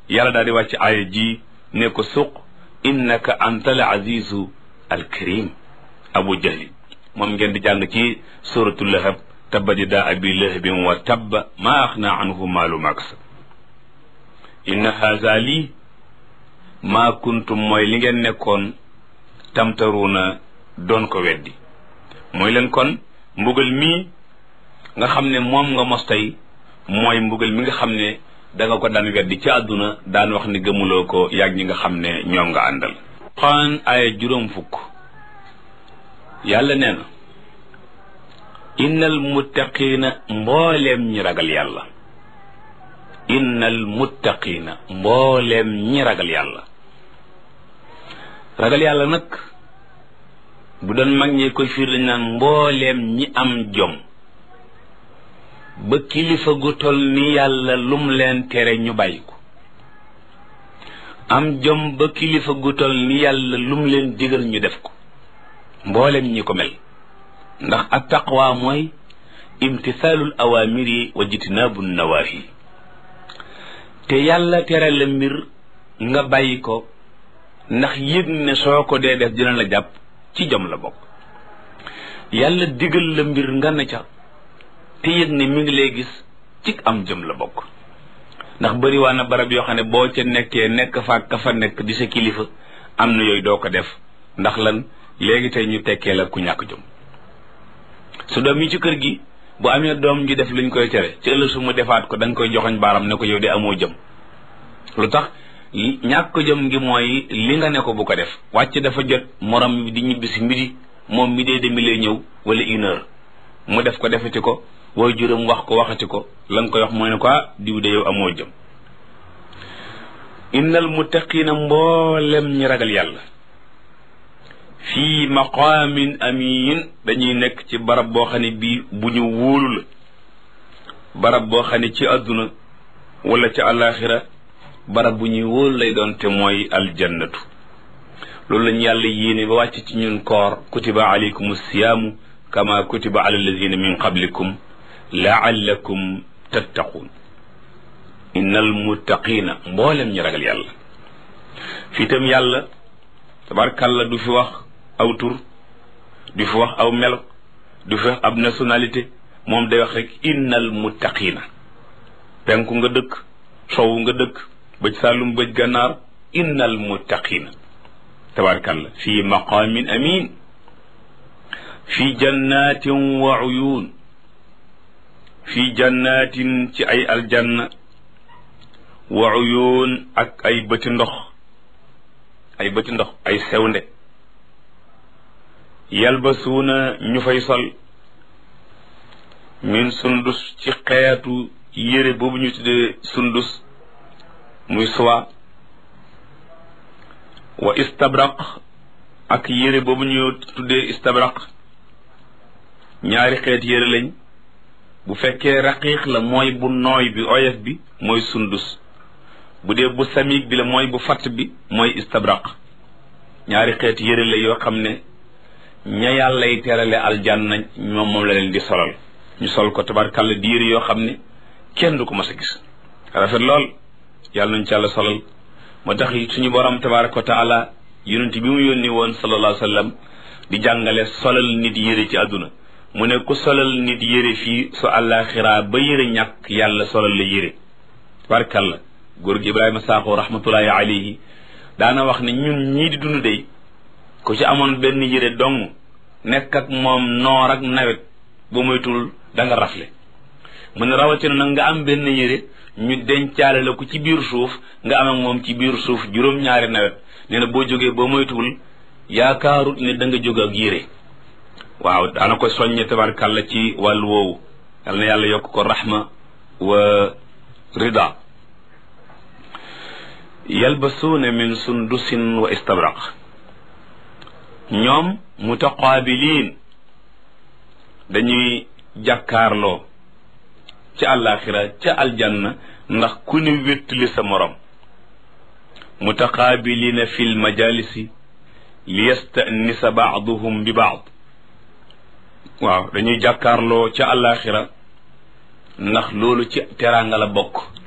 yàlla daal di wàcc aaya ji ne ko suq innaka anta al azizu al karim abu jahli moom ngeen di jàng ci suratul lahab tabbat yadaa abi lahabin wa tabba ma axna anhu maalu ma kasab inna haza lii maa kuntum mooy li ngeen nekkoon tamtaruuna doon ko weddi mooy leen kon mbugal mii nga xam ne moom nga mos tey mooy mbugal mi nga xam ne da nga ko daan weddi ci àdduna daan wax ni gëmuloo ko yàgg ñi nga xam ne ñoom nga àndal xaan aaya juróom fukk yàlla nee na innal muttaqiina mbooleem ñi ragal yàlla innal muttaqiina mbooleem ñi ragal yàlla ragal yàlla nag bu doon mag ñi koy fiir dañ naan mbooleem ñi am jom ba kilifa gu tol ni yàlla lum leen tere ñu bàyyi ko am jom ba kilifa gu tol ni yàlla lum leen digal ñu def ko mbooleem ñi ko mel ndax at taqwa mooy imtisaalul awaamiri wa jitnaabu nawaahi te yàlla tere la mbir nga bàyyi ko ndax yëg ne soo ko dee def dina la jàpp ci jom la bokk yàlla digal la mbir nga ne ca te yëg ne mi ngi lay gis ci am jëm la bokk ndax bëri waa na barab yoo xam ne boo ca nekkee nekk fa ka fa nekk di sa kilifa am na yooyu doo ko def ndax lan léegi tey ñu tekkee la ku ñàkk jom su doom yi ci kër gi bu amee doom ji def luñ koy tere ci ëllëg su mu defaat ko da nga koy joxoñ baaram ne ko yow de amoo jëm lu tax ñàkk jëm ngi mooy li nga ne ko bu ko def wàcc dafa jot morom di ñibbi si midi moom mi dee demi lay ñëw wala une heure mu def ko defati ko wooy juróom wax ko waxati ko la nga koy wax mooy ne ko diw de yow amoo jëm innal muttaqiina mboolem ñi ragal yàlla fii maqaamin amin dañuy nekk ci barab boo xam ne bii bu ñu wóolu la barab boo xam ne ci àdduna wala ci àllaaxira barab bu ñuy wóolu lay doon te mooy aljannatu loolu lañu yàlla yéene ba wàcc ci ñun koor kutiba alaykum siyaamu kama kutiba ala alladina min qablikum laallakum tattaquun innal muttaqina mboolem ñi ragal yàlla fii tam yàlla tabarkàlla du fi wax aw tur du fi wax aw melo du fi wax ab nationalité moom day wax rek innal muttaqina penku nga dëkk sowu nga dëkk bëj sàllum bëj gànnaar innal muttaqina tabarkàlla fii maqaamin amin fii jannatin wa uyun fii jannatin ci ay aljanna wa uyun ak ay bëti ndox ay bëti ndox ay sewnde yalbasuuna ñu fay sol min sundus ci xeetu yére boobu ñu tuddee sundus muy soie wa istabraq ak yére boobu ñu tuddee istabraq ñaari xeet yére lañ bu fekkee raqiiq la mooy bu nooy bi oyof bi mooy sundus bu dee bu samiig bi la mooy bu fatt bi mooy istabraq ñaari xeet yére la yoo xam ne ña yàllay terale aljanna ñoom moom la leen di solal ñu sol ko tabarkàlla di yére yoo xam ne kenn du ko mas a gis rafet lool yàlla nañ ci yàlla solal moo tax suñu borom tabaraka wa taala yonent bi mu yónni woon sallallahu alayhi wa sallam di jàngale solal nit yére ci àdduna mu ne ku solal nit yére fii su àllaaxiraa ba yére ñàkk yàlla solal la yére tabarkàlla góor gi ibrahima saaxo rahmatullahi alayhi daana wax ne ñun ñii di dund day ku ci amoon benn yére dong nekk ak moom noor ak nawet bu moytul da nga rafle mu ne rawatina nag nga am benn yére ñu dencaale la ko ci biir suuf nga am ak moom ci biir suuf juróom-ñaari nawet nee na boo jógee boo moytuwul yaakaarut ne da nga jóg ak yére waaw daana ko soññe tabarkàlla ci wàllu woowu yal na yàlla yokk ko rahma wa rida yalbasuuna min sundusin wa istabraq ñoom mutaqaabiliin dañuy jàkkaarloo ca àllaaxira ca aljanna ndax ku ne wéttali sa morom mutaqaabiliina fi lmajalisi li yastanisa baaduhum bi baad waaw dañuy jàkkaarloo ca àllaaxira ndax loolu ci teraanga la bokk